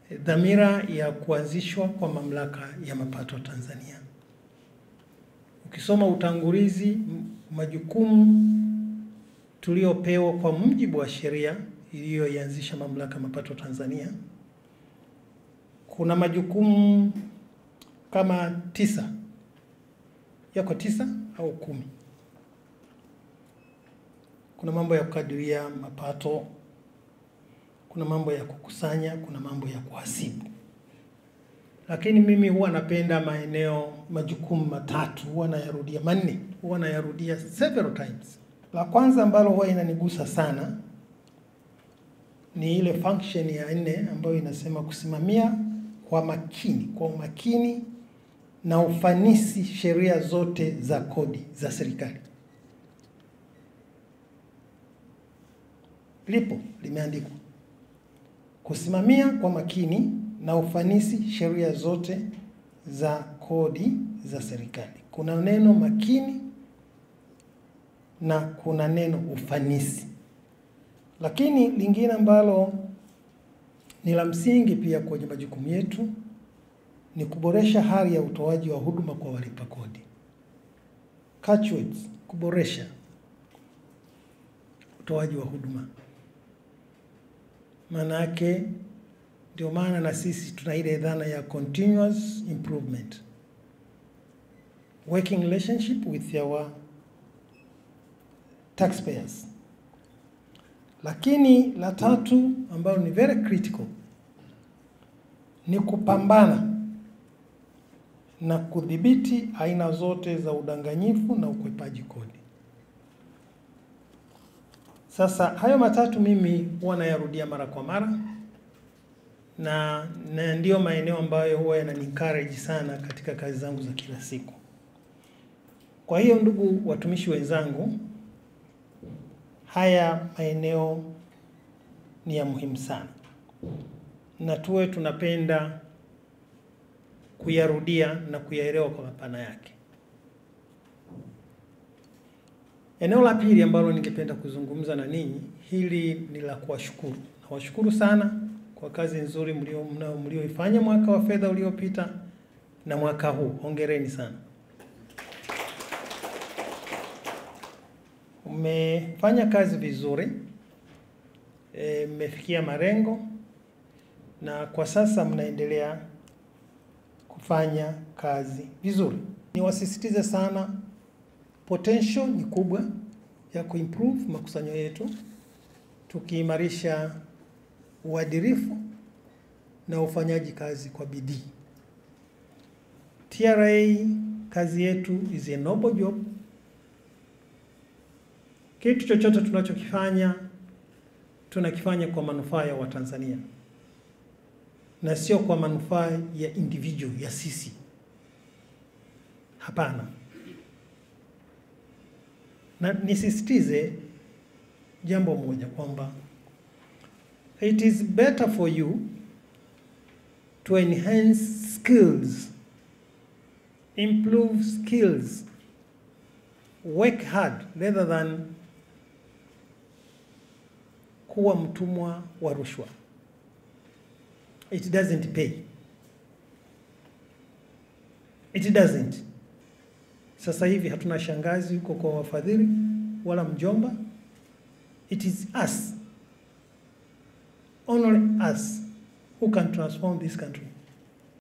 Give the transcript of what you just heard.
dhamira ya kuanzishwa kwa mamlaka ya mapato Tanzania. Ukisoma utangulizi, majukumu tuliopewa kwa mujibu wa sheria iliyoianzisha mamlaka ya mapato Tanzania, kuna majukumu kama tisa, yako tisa au kumi. Kuna mambo ya kukadiria mapato, kuna mambo ya kukusanya, kuna mambo ya kuhasibu. Lakini mimi huwa napenda maeneo majukumu matatu, huwa nayarudia manne, huwa nayarudia several times. La kwanza ambalo huwa inanigusa sana ni ile function ya nne ambayo inasema kusimamia kwa makini, kwa umakini na ufanisi sheria zote za kodi za serikali. Lipo limeandikwa kusimamia kwa makini na ufanisi sheria zote za kodi za serikali. Kuna neno makini na kuna neno ufanisi. Lakini lingine ambalo ni la msingi pia kwenye majukumu yetu ni kuboresha hali ya utoaji wa huduma kwa walipa kodi. Catchwords, kuboresha utoaji wa huduma. Maana yake ndio maana na sisi tuna ile dhana ya continuous improvement, working relationship with our taxpayers. Lakini la tatu ambalo ni very critical ni kupambana na kudhibiti aina zote za udanganyifu na ukwepaji kodi. Sasa hayo matatu mimi huwa nayarudia mara kwa mara na, na ndiyo maeneo ambayo huwa yanani encourage sana katika kazi zangu za kila siku. Kwa hiyo ndugu watumishi wenzangu, haya maeneo ni ya muhimu sana na tuwe tunapenda kuyarudia na kuyaelewa kwa mapana yake. Eneo la pili ambalo ningependa kuzungumza na ninyi, hili ni la kuwashukuru. Nawashukuru sana kwa kazi nzuri mlioifanya mwaka wa fedha uliopita na mwaka huu. Hongereni sana. Mmefanya kazi vizuri, mmefikia e, malengo na kwa sasa mnaendelea kufanya kazi vizuri. Niwasisitize sana, potential ni kubwa ya kuimprove makusanyo yetu tukiimarisha uadilifu na ufanyaji kazi kwa bidii. TRA kazi yetu is a noble job. Kitu chochote tunachokifanya tunakifanya kwa manufaa ya Watanzania na sio kwa manufaa ya individual ya sisi. Hapana, na nisisitize jambo moja kwamba it is better for you to enhance skills, improve skills, work hard rather than kuwa mtumwa wa rushwa. It doesn't pay. It doesn't. Sasa hivi hatuna shangazi huko kwa wafadhili wala mjomba. It is us, only us who can transform this country.